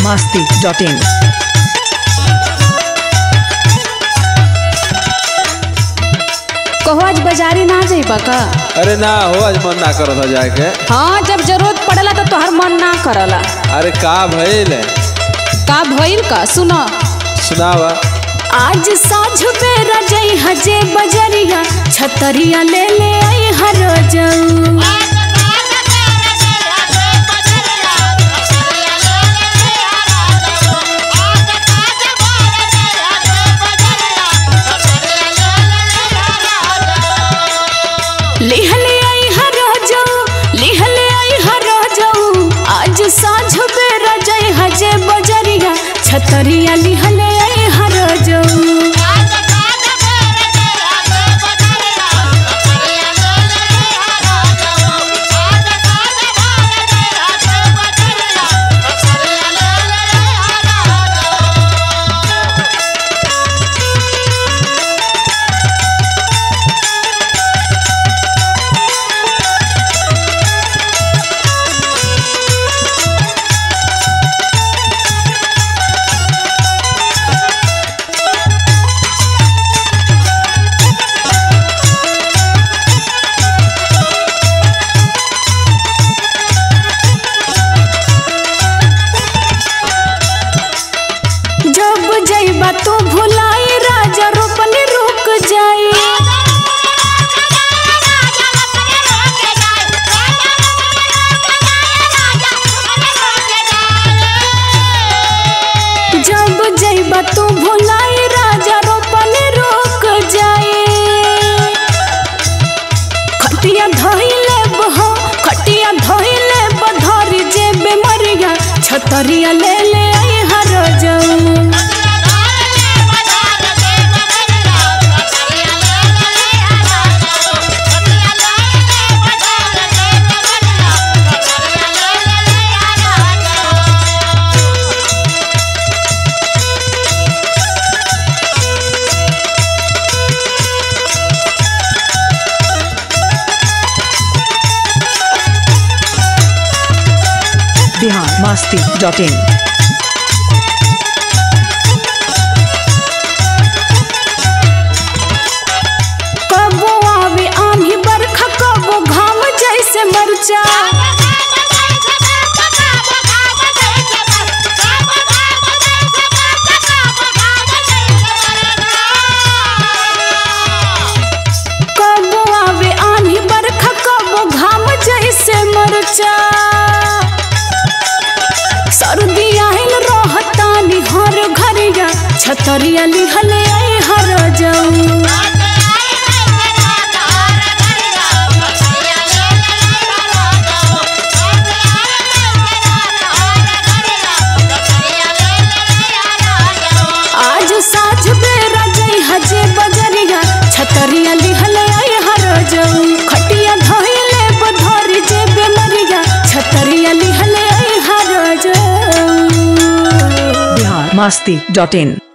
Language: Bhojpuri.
masti.in. कहो आज बाजारी ना जाइबा का अरे ना हो आज मन ना करत था जाके हाँ जब जरूरत पड़ेला तो तोहर मन ना करला अरे का भइल का भइल का सुनो सुनावा आज साझ बेरा जई हजे बजरिया छतरिया ले ले आई हर जाऊ लिहले आई हर जाऊ लिहले आई हर जाऊ आज साझ बेरा जई हजे बजरिया छतरिया लिहले आई हर जाऊ जब जइबा तू भुलाई राजा रोपनी रुक जाई जब जइबा तू भुलाई राजा रोपनी रुक जाई खटिया धइले बहो खटिया धइले बधरी जे बेमरिया छतरिया ले ले आई हर जाऊ Bihar masti.in. कबो आवे आंधी बरखा कबो घाम जैसे मरचा कबो आवे आंधी बरखा कबो घाम जैसे मरचा सर्दी आइल रहतानी हर घरिया छतरिया लिहले आई हर जाऊ आज साझ बेरा जई हजे बजरिया छतरिया लिहले आई हर जाऊ खटिया धइले बधरी जे बेमरिया छतरिया लिहले आई हर जाऊ Bihar masti.in.